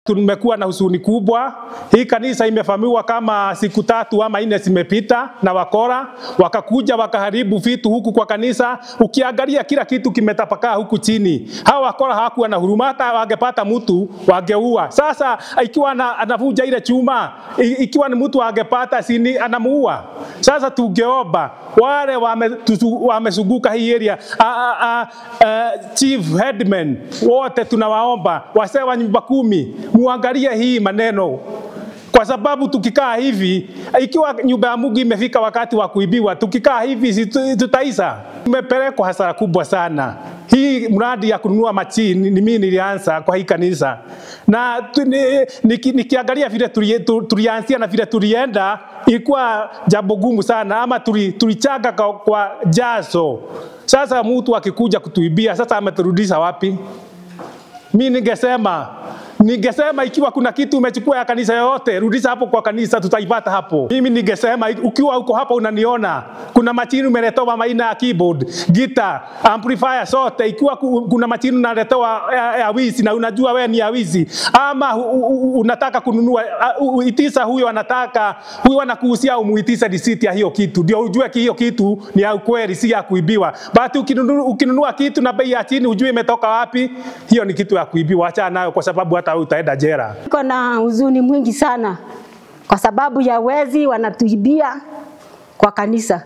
Tumekuwa na huzuni kubwa. Hii kanisa imefamiwa kama siku tatu ama nne zimepita na wakora wakakuja wakaharibu vitu huku kwa kanisa. Ukiangalia kila kitu kimetapakaa huku chini. Hawa wakora hawakuwa na huruma, hata wangepata mtu wangeua. Sasa ikiwa ana- anavuja ile chuma, i- ikiwa ni mtu angepata sini anamuua. Sasa tungeomba wale wame- tusu- wamesunguka hii area a, a, a, a, chief headman wote tunawaomba wasee wa nyumba kumi muangalie hii maneno kwa sababu tukikaa hivi, ikiwa nyumba ya Mungu imefika wakati wa kuibiwa, tukikaa hivi si tu- tutaisa. Tumepelekwa hasara kubwa sana. Hii mradi ya kununua machini ni mimi nilianza kwa hii kanisa, na tu- ni- niki- nikiangalia vile tuli- tu- tulianzia na vile tulienda, ilikuwa jambo gumu sana, ama tuli- tulichanga kwa, kwa jaso. Sasa mtu akikuja kutuibia, sasa ameturudisha wapi? mi ningesema ningesema ikiwa kuna kitu umechukua ya kanisa yoyote, rudisha hapo kwa kanisa, tutaipata hapo. Mimi ningesema ukiwa uko hapa unaniona, kuna machini umeletewa maina ya keyboard, guitar, amplifier sote. Ikiwa ku- kuna machini unaletewa ya, ya wizi na unajua wewe ni ya wizi, ama u, u, u, unataka kununua uh, uh, itisa huyo anataka huyo anakuhusia umuitise risiti ya hiyo kitu, ndio ujue ki hiyo kitu ni ya ukweli, si ya kuibiwa. But ukinunua, ukinunua kitu na bei ya chini, ujue imetoka wapi, hiyo ni kitu ya kuibiwa. Achana nayo, kwa sababu hata wewe utaenda jela. Niko na huzuni mwingi sana kwa sababu ya wezi wanatuibia kwa kanisa.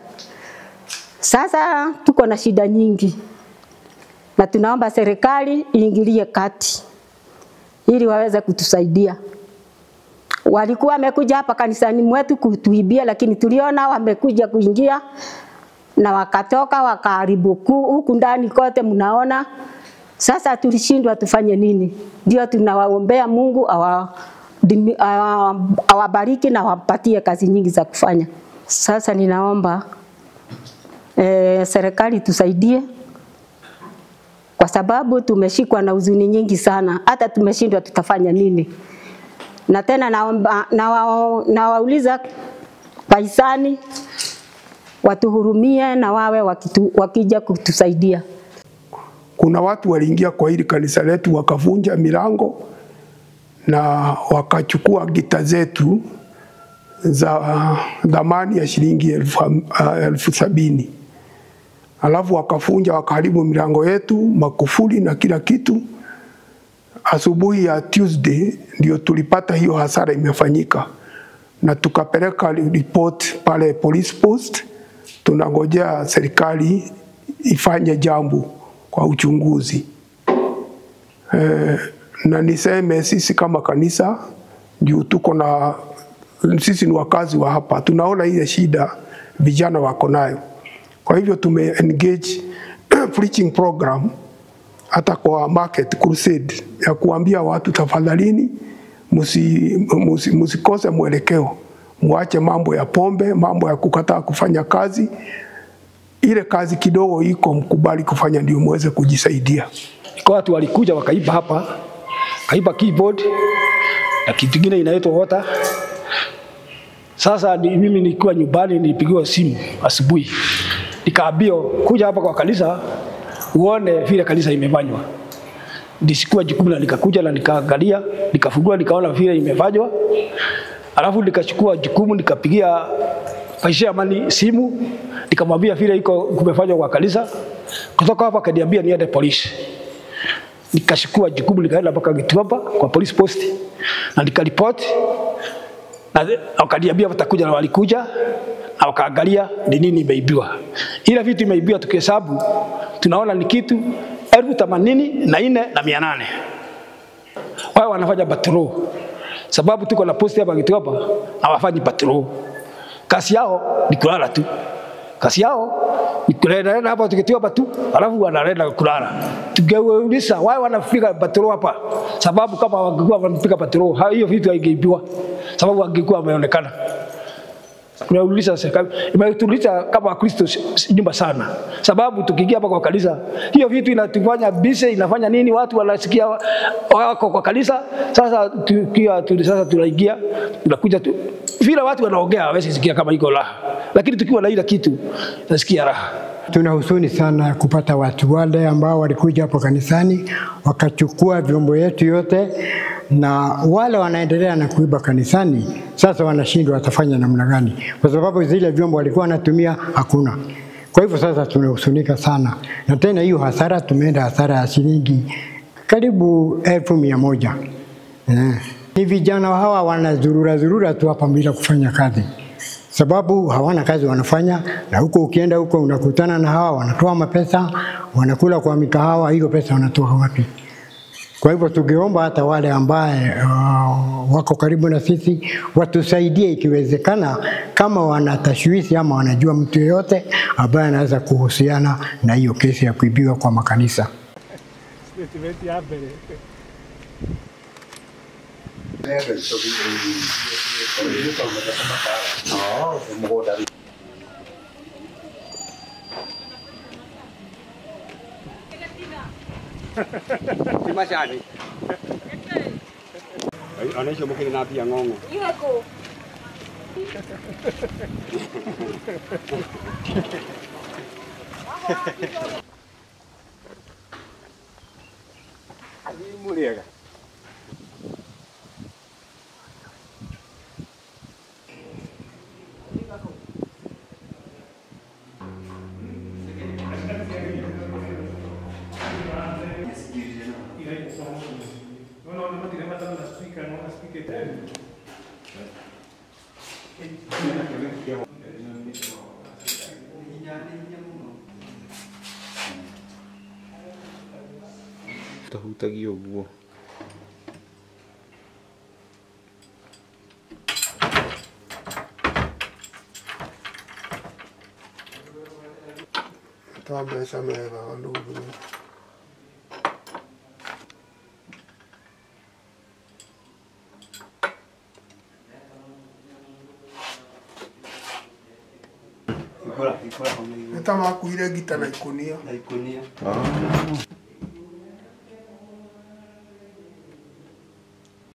Sasa tuko na shida nyingi, na tunaomba serikali iingilie kati ili waweze kutusaidia. Walikuwa wamekuja hapa kanisani mwetu kutuibia, lakini tuliona wamekuja kuingia na wakatoka wakaharibu ku- huku ndani kote, mnaona. Sasa tulishindwa tufanye nini? Ndio tunawaombea Mungu awa dimi- awa- awabariki na awapatie kazi nyingi za kufanya. Sasa ninaomba eh, serikali tusaidie kwa sababu tumeshikwa na huzuni nyingi sana, hata tumeshindwa tutafanya nini. Na tena naomba nawao- nawauliza wahisani watuhurumie na wawe wakitu, wakija kutusaidia. Kuna watu waliingia kwa hili kanisa letu wakavunja milango na wakachukua gita zetu za dhamani ya shilingi elfu, ham- ah, elfu sabini alafu wakafunja wakaharibu milango yetu, makufuli na kila kitu. Asubuhi ya Tuesday ndio tulipata hiyo hasara imefanyika, na tukapeleka report pale police post. Tunangojea serikali ifanye jambo kwa uchunguzi. Eh, na niseme sisi kama kanisa juu tuko na sisi ni wakazi wa hapa, tunaona ile shida vijana wako nayo. Kwa hivyo tume engage preaching program hata kwa market crusade ya kuambia watu tafadhalini, musi, musi, musikose mwelekeo, muache mambo ya pombe, mambo ya kukataa kufanya kazi. Ile kazi kidogo iko, mkubali kufanya ndio muweze kujisaidia. Iko watu walikuja wakaiba hapa, kaiba keyboard na kitu kingine inaitwa water. Sasa ni, mimi nikiwa nyumbani nilipigiwa simu asubuhi, nikaambiwa kuja hapa kwa kanisa uone vile kanisa imefanywa. Nilichukua jukumu na nikakuja na nikaangalia, nikafungua nikaona vile imefanywa, alafu nikachukua jukumu nikapigia Paishamani simu nikamwambia vile iko kumefanywa kwa kanisa. Kutoka hapa akaniambia niende polisi nikachukua jukumu nikaenda mpaka Gituamba kwa police post na nikaripoti, na wakaniambia watakuja, na walikuja na wakaangalia ni nini imeibiwa. Ile vitu imeibiwa tukihesabu tunaona ni kitu elfu themanini na nne na mia nane. Wao wanafanya patrol, sababu tuko na posti hapa Gituamba, hawafanyi patrol. Kazi yao ni kulala tu kazi yao ni kulala hapa tukitiwa tu, alafu wanaenda kulala. Tungeuliza wao wanafika patrol hapa, sababu kama wangekuwa wanafika patrol, ha- hiyo vitu haingeibiwa, sababu wangekuwa wameonekana. Tunauliza serikali, imetuliza kama Wakristo s- s- nyumba sana, sababu tukiingia hapa kwa kanisa, hiyo vitu inatufanya busy, inafanya nini, watu wanasikia wa- wako kwa kanisa. Sasa tukiwa tu, sasa tunaingia tunakuja tu, vile watu wanaongea hawezi sikia kama iko raha, lakini tukiwa na ile kitu nasikia raha. Tuna huzuni sana kupata watu wale ambao walikuja hapo kanisani wakachukua vyombo yetu yote, na wale wanaendelea na kuiba kanisani, sasa wanashindwa watafanya namna gani, kwa sababu zile vyombo walikuwa wanatumia hakuna. Kwa hivyo sasa tunahusunika sana, na tena hiyo hasara, tumeenda hasara ya shilingi karibu elfu mia moja. Eh. Ni vijana hawa wanazurura zurura tu hapa bila kufanya kazi, sababu hawana kazi wanafanya, na huko ukienda huko unakutana na hawa wanatoa mapesa, wanakula kwa mikahawa, hiyo pesa wanatoa wapi? Kwa hivyo tungeomba hata wale ambaye uh, wako karibu na sisi watusaidie ikiwezekana, kama wana tashwishi ama wanajua mtu yeyote ambaye anaweza kuhusiana na hiyo kesi ya kuibiwa kwa makanisa. Statement ya mbere Anaisha mukiri na pia ng'ong'o. Muriega. Tahutagia ũguo ta mbeca mega ndugu Ikora ikora kwa nä ta makuire ngita na ikunia na ikunia.